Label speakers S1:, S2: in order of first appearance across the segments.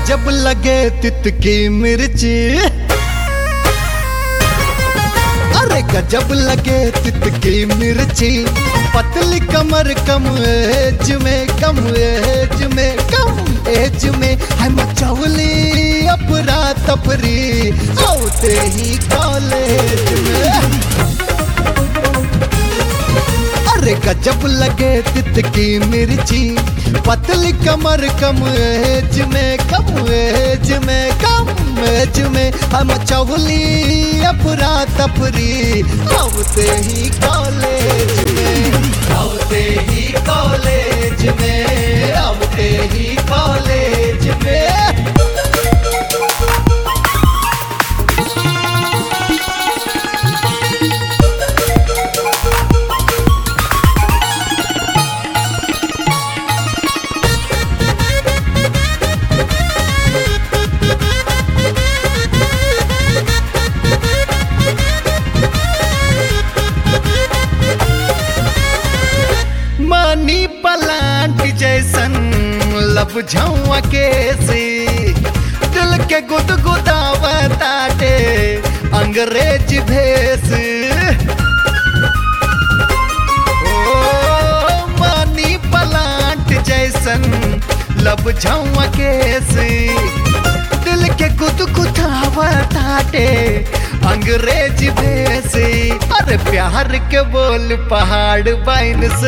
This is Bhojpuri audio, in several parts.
S1: गजब लगे तितकी मिर्ची अरे गजब लगे तितकी मिर्ची पतली कमर कम एज में कम एज में कम एज में है मचौली अपरा तपरी आते ही कॉलेज में अरे गजब लगे तितकी मिर्ची पतली कमर कम एज में कम एज में कम एज में हम चौली अपरा तपरी आवते ही कॉलेज में आवते ही कॉलेज में आवते ही कॉलेज में मनी पलांट जैसन लब झौआ के सी दिल के गुद गुदावताटे अंग्रेज भेस ओ मनी पलांट जैसन लब झौआ के सी दिल के गुद गुदावताटे अंग्रेज भेसी अरे प्यार के बोल पहाड़ बाइन से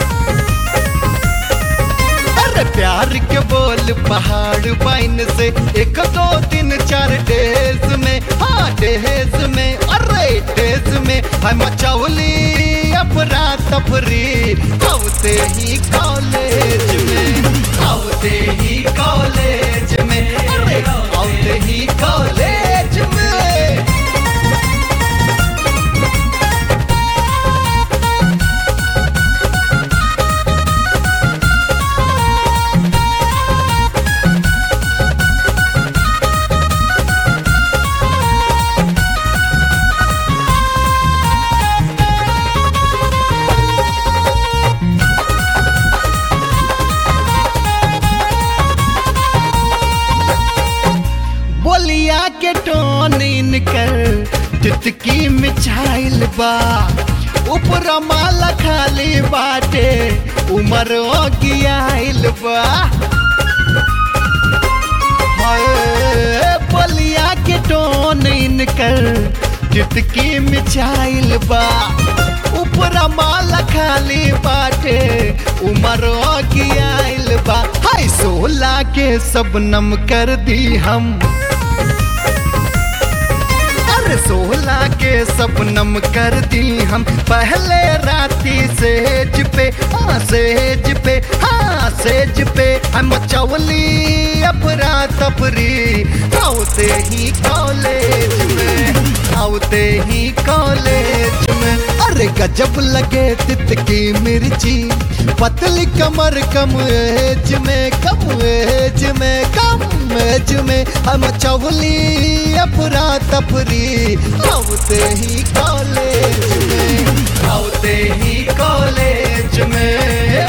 S1: अरे प्यार के बोल पहाड़ बाइन से एक दो तीन चार डेज में हाँ डेज में अरे डेज में हम मचौली अपरा तफरी आवते ही कॉलेज में आवते ही कॉलेज में अरे आवते ही कॉलेज में बोलिया के टोन इनकर तितकी मिछाइल बा ऊपर माला खाली बाटे उमर गियाइल बा हाय, बोलिया के टोन इनकर तितकी मिछाइल बा ऊपर माला खाली बाटे उमर गियाइल बा हाय सोला के सबनम कर दी हम अरे सोला के सपनम कर दी हम पहले राती सेज पे हाँ सेज पे हाँ सेज पे हम चौली अपरा तपरी आवते ही कॉलेज में आवते ही कॉलेज में अरे गजब लगे तितकी मिर्ची पतली कमर कम एज में कम एज में कम एज में हम चौली अपरा तपरी आवते ही कॉलेज में आवते ही कॉलेज में